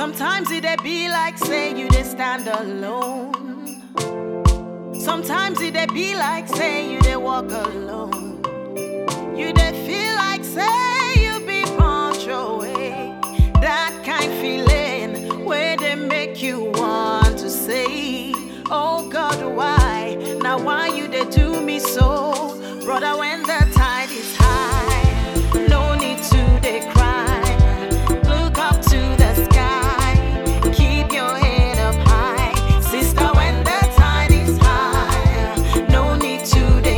Sometimes it dey be like say you dey stand alone. Sometimes it dey be like say you dey walk alone. You dey feel